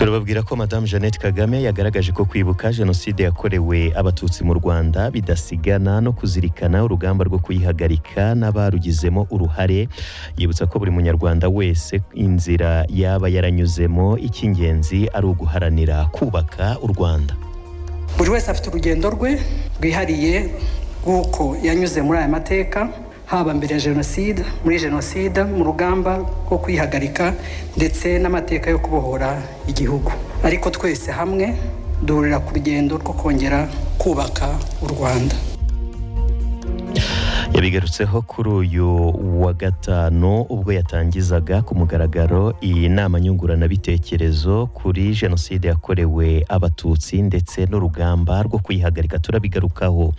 bababwira ko madamu jeannette kagame yagaragaje ko kwibuka jenoside yakorewe abatutsi mu rwanda bidasigana no kuzirikana urugamba rwo kuyihagarika n'abarugizemo uruhare yibutsa ko buri munyarwanda wese inzira yaba yaranyuzemo icy'ingenzi ari uguharanira kubaka u rwanda buri wese afite urugendo rwe rwihariye rw'uko yanyuze muri aya mateka haba mbere ya jenoside muri jenoside mu rugamba rwo kwihagarika ndetse n'amateka yo kubohora igihugu ariko twese hamwe duhurira ku rugendo rwo kongera kubaka u rwanda yabigarutseho kuri uyu wa gatanu ubwo yatangizaga ku mugaragaro iyi nama nyunguranabitekerezo kuri jenoside yakorewe abatutsi ndetse n'urugamba rwo kuyihagarika turabigarukaho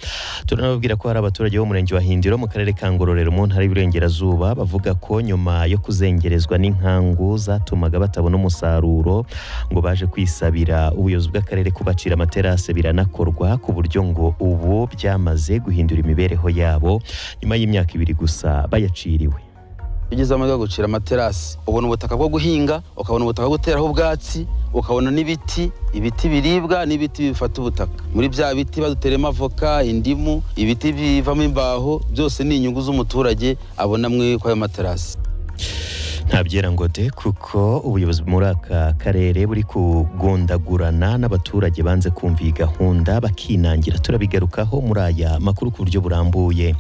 turanababwira ko hari abaturage b'umurenge wa hindiro mu karere ka ngororero mu ntara y'uburengerazuba bavuga ko nyuma yo kuzengerezwa n'inkangu zatumaga batabona umusaruro ngo baje kwisabira ubuyobozi bw'akarere kubacira amaterasi biranakorwa ku buryo ngo ubu byamaze guhindura imibereho yabo nyuma y'imyaka ibiri gusa bayaciriwe ugeze amahirwe yo gucira amaterasi ubona ubutaka bwo guhinga ukabona ubutaka bwo guteraho ubwatsi ukabona n'ibiti ibiti biribwa n'ibiti bifata ubutaka muri bya biti baduteremo avoka indimu ibiti bivamo imbaho byose ni inyungu z'umuturage abona muri ayo materasi ntabyera ngo de kuko ubuyobozi muri aka karere buri kugundagurana n'abaturage banze kumva iyi gahunda bakinangira turabigarukaho muri aya makuru ku buryo burambuye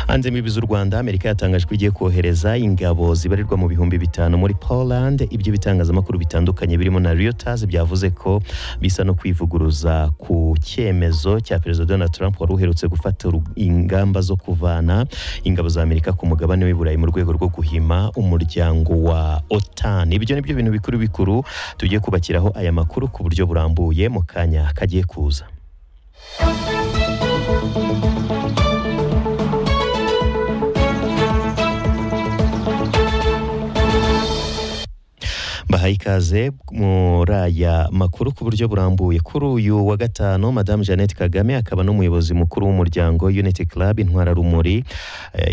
hanze mu z'u rwanda amerika yatangaje ko igiye kohereza ingabo zibarirwa mu bihumbi bitanu muri poland ibyo bitangazamakuru bitandukanye birimo na reuters byavuze ko bisa no kwivuguruza ku cyemezo cya perezida donald trump wari uherutse gufata ingamba zo kuvana ingabo za amerika ku mugabane w'i burayi mu rwego rwo guhima umuryango wa otani ibyo ni byo bintu bikuru bikuru tugiye kubakiraho aya makuru ku buryo burambuye mu kanya kagiye kuza bahaye ikaze muri aya makuru ku buryo burambuye kuri uyu wa gatanu madamu jeannette kagame akaba n'umuyobozi mukuru w'umuryango unity club intwararumuri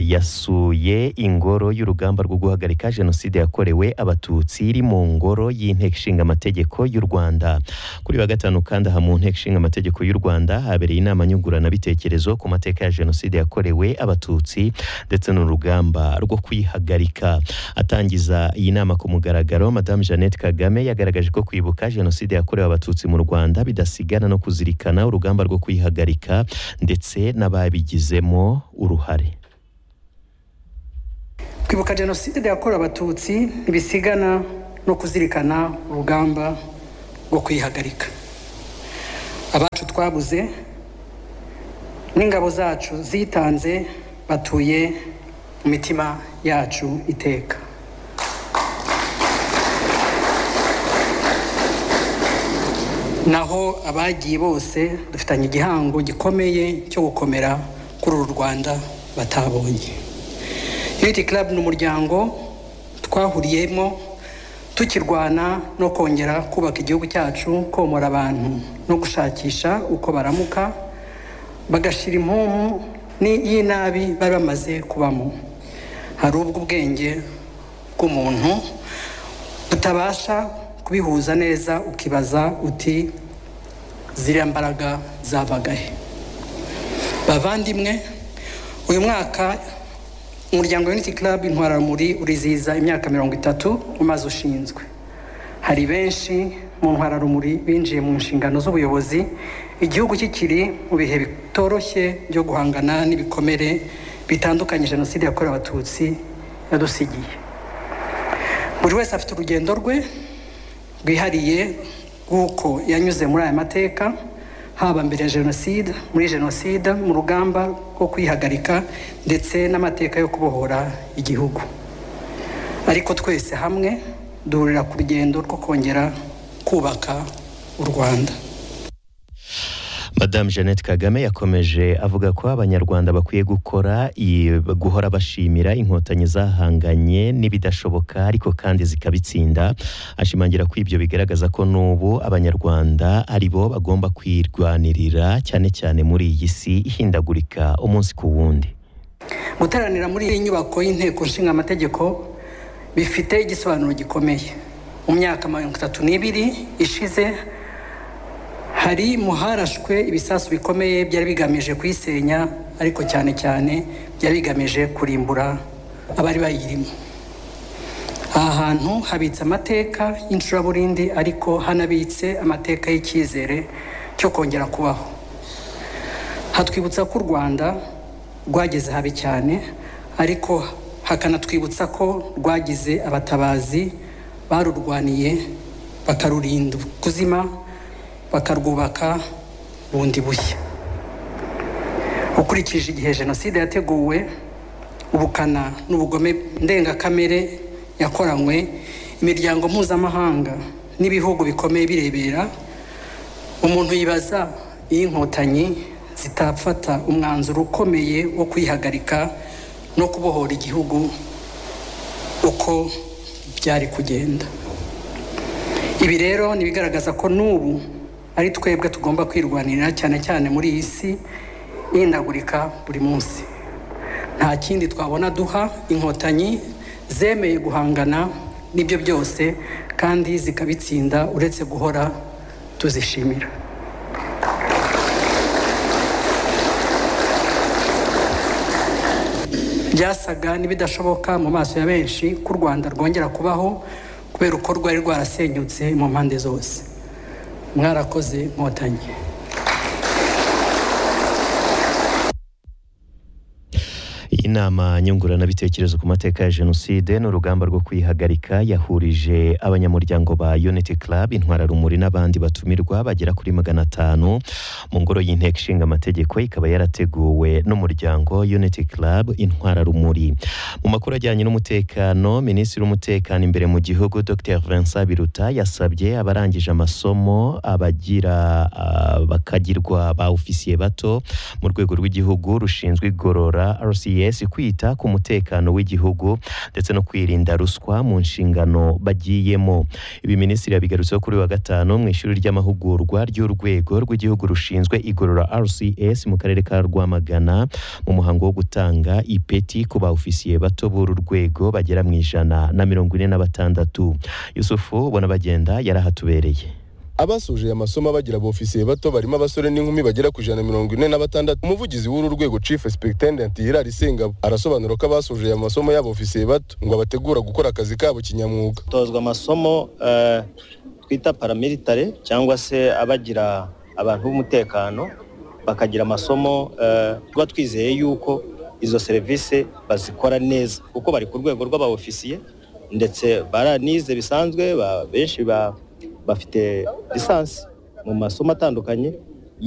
yasuye ingoro y'urugamba rwo guhagarika jenoside yakorewe abatutsi iri mu ngoro y'inteko ishinga amategeko y'u rwanda kuri wa gatanu kandi aha mu nteko ishinga amategeko y'u rwanda habereye inama nyunguranabitekerezo ku mateka ya jenoside yakorewe abatutsi ndetse n'urugamba rwo kuyihagarika atangiza iyi nama ku mugaragaro madamu Jeannette Kagame yagaragaje ko kwibuka jenoside yakorewe abatutsi mu Rwanda bidasigana no kuzirikana urugamba rwo kuyihagarika ndetse n'ababigizemo uruhare kwibuka jenoside yakorewe abatutsi ntibisigana no kuzirikana urugamba rwo kuyihagarika abacu twabuze n'ingabo zacu zitanze batuye mu mitima yacu iteka naho abagiye bose dufitanye igihango gikomeye cyo gukomera kuri uru rwanda batabonye unity club ni umuryango twahuriyemo tukirwana no kongera kubaka igihugu cyacu komora abantu no gushakisha uko baramuka bagashyira impumu y'inabi bari bamaze kubamo hari ubwo ubwenge bw'umuntu butabasha kubihuza neza ukibaza uti ziriya mbaraga zabaga he bavandimwe uyu mwaka umuryango unity club intwararumuri urizihiza imyaka mirongo itatu umaze ushinzwe hari benshi mu ntwararumuri binjiye mu nshingano z'ubuyobozi igihugu kikiri mu bihe bitoroshye byo guhangana n'ibikomere bitandukanye jenoside yakorewe abatutsi yadusigiye buri wese afite urugendo rwe rwihariye rw'uko yanyuze muri aya mateka haba mbere ya jenoside muri jenoside mu rugamba rwo kuyihagarika ndetse n'amateka yo kubohora igihugu ariko twese hamwe duhurira ku rugendo rwo kongera kubaka u rwanda madamu jeannette kagame yakomeje avuga ko abanyarwanda bakwiye gukora guhora bashimira inkotanyi zahanganye n'ibidashoboka ariko kandi zikabitsinda ashimangira ko ibyo bigaragaza ko n'ubu abanyarwanda ari bo bagomba kwirwanirira cyane cyane muri iyi si ihindagurika umunsi ku wundi guteranira muri iyi nyubako y'inteko nshinga amategeko bifite igisobanuro gikomeye mu myaka mirongo itatu n'ibiri ishize hari mu harashwe ibisasu bikomeye byari bigamije kuyisenya ariko cyane cyane byari bigamije kurimbura abari bayirimo aha hantu habitse amateka y'icuraburindi ariko hanabitse amateka y'icyizere cyo kongera kubaho hatwibutsa ko u rwanda rwageze habi cyane ariko hakanatwibutsa ko rwagize abatabazi barurwaniye bakarurinda kuzima bakarwubaka bundi bushya ukurikije igihe jenoside yateguwe ubukana n'ubugome ndengakamere yakoranywe imiryango mpuzamahanga n'ibihugu bikomeye birebera umuntu yibaza iyo inkotanyi zitafata umwanzuro ukomeye wo kwihagarika no kubohora igihugu uko byari kugenda ibi rero ni ibigaragaza ko n'ubu ari twebwe tugomba kwirwanirira cyane cyane muri iyi si ihindagurika buri munsi nta kindi twabona duha inkotanyi zemeye guhangana n'ibyo byose kandi zikabitsinda uretse guhora tuzishimira byasaga n'ibidashoboka mu maso ya benshi ko u rwanda rwongera kubaho kubera uko rwari rwarasenyutse mu mpande zose mwarakoze nkotanyi inama nyunguranabitekerezo ku mateka ya jenoside n'urugamba rwo kwihagarika yahurije abanyamuryango ba unity club intwararumuri n'abandi batumirwa bagera kuri magana atanu mu ngoro y'inteko ishinga amategeko ikaba yarateguwe n'umuryango unity club intwararumuri mu makuru ajyanye n'umutekano minisitiri w'umutekano imbere mu gihugu dr vincent biruta yasabye abarangije amasomo abagira ah, bakagirwa ba ofisiye bato mu rwego rw'igihugu rushinzwe igorora rcs kwita ku mutekano w'igihugu ndetse no kwirinda ruswa mu nshingano bagiyemo ibi minisitiri yabigarutseho kuri uyu wa gatanu mu ishuri ry'amahugurwa ry'urwego rw'igihugu rushinzwe igorora rcs mu karere ka rwamagana mu muhango wo gutanga ipeti ku ba ofisiye bato b'uru rwego bagera mu ijana na mirongo ine na batandatu yusufu ubona bagenda yari ahatubereye abasoje amasomo bagira abofisiye bato barimo abasore n'inkumi bagera ku ijana na mirongo ine na batandatu umuvugizi w'uru rwego chief superintendent hirari singabo arasobanura ko abasoje aya masomo y'abofisiye bato ngo abategura gukora akazi kabo kinyamwuga tozwa amasomo eh, twita paramilitare cyangwa se abagira abantu b'umutekano bakagira amasomo eh, tuba twizeye yuko izo serivisi bazikora neza kuko bari ku rwego rw'abaofisiye ndetse baranize bisanzwe ba- benshi ba- bafite lisansi mu masomo atandukanye